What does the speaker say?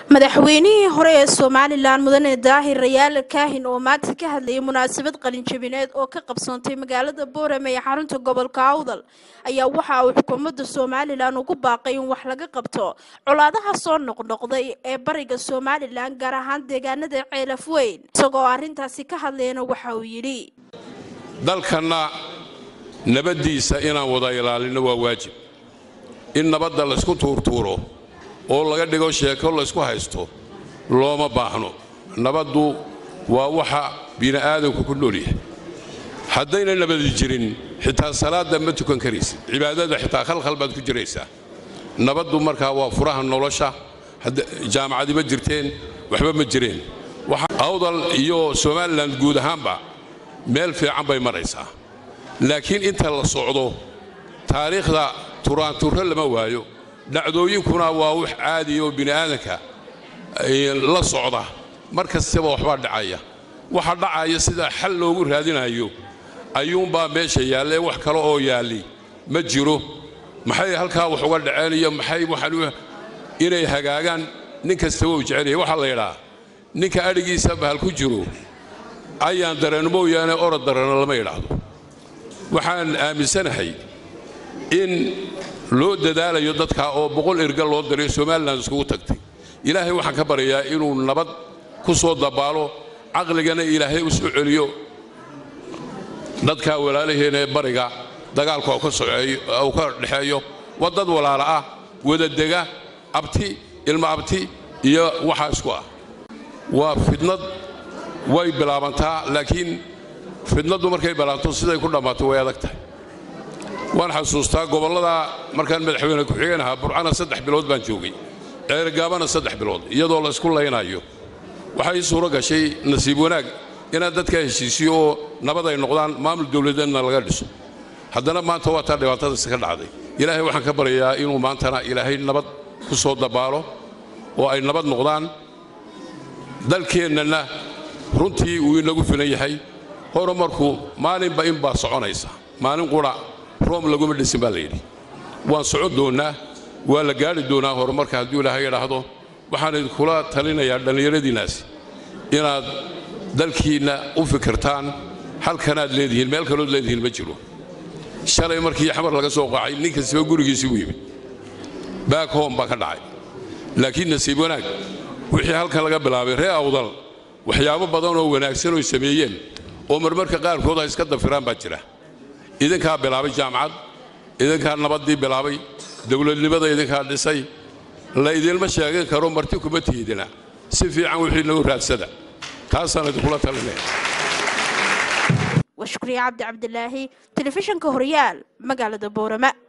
madaxweynihii hore ee somalilan mudane daahir rayaal kaahin oo maanta ka hadlayay munaasabad qalinjabineed oo ka qabsoontay magaalada boorame ee xarunta gobolka awdal ayaa waxa uu xukuumadda somalilan ugu baaqay in wax laga qabto colaadaha soo noqnoqday ee bariga somalilan gaar ahaan deegaanada ceelaf weyn isagoo arrintaasi ka hadlayana waxa uu yidhi dalkanna nabaddiisa inaan wada ilaalino waa waajib in nabadda laysku tuurtuuro oo laga dhigo sheeko laysku haysto looma baahno nabaddu waa waxa bini'aadanku ku nool yahay haddayna nabadi jirin xitaa salaadda ma tukan karaysid cibaadada xitaa khalkhal baad ku jiraysaa nabaddu markaa waa furaha nolosha jaamacadi ma jirteen waxba ma jireen awdal iyo somalilan guud ahaanba meel fiican bay maraysaa laakiin inta la socdo taariikhda turaanturro lama waayo dhacdooyinkuna waa wax caadiya oo bini'aadanka la socda mar kastaba waxbaa dhacaya waxa dhacaya sidaa xal loogu raadinayo ayuunbaa meesha yaallee wax kale oo yaalli ma jiro maxay halkaa wax uga dhaceen iyo maxay waxaan inay hagaagaan nin kastaba uu jecelyahay waxaa la yidhaa ninka adhigiisa bahal ku jiro ayaan dareen mooyaane orod darana lama yidhaahdo waxaan aaminsanahay in loo dadaalayo dadkaa oo boqol erga loo diray somalilan iskugu tagtay ilaahay waxaan ka baryayaa inuu nabad ku soo dabaalo caqligana ilaahay u soo celiyo dadkaa walaalaheena ee bariga dagaalka uu ka dhexeeyo waa dad walaala ah wadadega abti ilma abti iyo waxaa isku ah waa fidnad way bilaabantaa laakiin fidnaddu markay bilaabto siday ku dhammaato way adag tahay waan xasuustaa gobollada markaan madaxweyne ku-xigeen ahaa burcana saddex bilood baan joogay ceergaabana saddex bilood iyadoo la isku laynayo waxaa ii suuro gashay nasiib wanaag inaad dadka heshiisiyo oo nabad ay noqdaan maamul dowladeedna laga dhiso haddana maanta waa taa dhibaatadaasi ka dhacday ilaahay waxaan ka baryayaa inuu maantana ilaahay nabad ku soo dabaalo oo ay nabad noqdaan dalkeennana runtii uu inagu filan yahay horumarku maalinba inbaa soconaysa maalin qura room laguma dhisin baa layidhi waan socon doonnaa waa la gaadhi doonaa horumarka hadduu ilaahay idhaahdo waxaan idinkula talinayaa dhallinyaradiinnaasi inaad dalkiinna u fikirtaan halkanaad leedihiin meel kalood leedihiin ma jiro shalay markii xamar laga soo qaacay nin kastaba gurigiisii u yimid baak hom baa ka dhacay laakiin nasiib wanaag wixii halkan laga bilaabay ree awdal waxyaabo badan oo wanaagsan oy sameeyeen oo marmarka qaarkood ha iska dafiraan baa jira idinkaa bilaabay jaamacad idinkaa nabaddii bilaabay dowladnimada idinkaa dhisay la idinma sheegan karo marti kuma tiidina si fiican wixii nagu raadsada taasaan idinkula talinaya waa shukriye cabdi cabdilaahi telefishinka horyaal magaalada boorama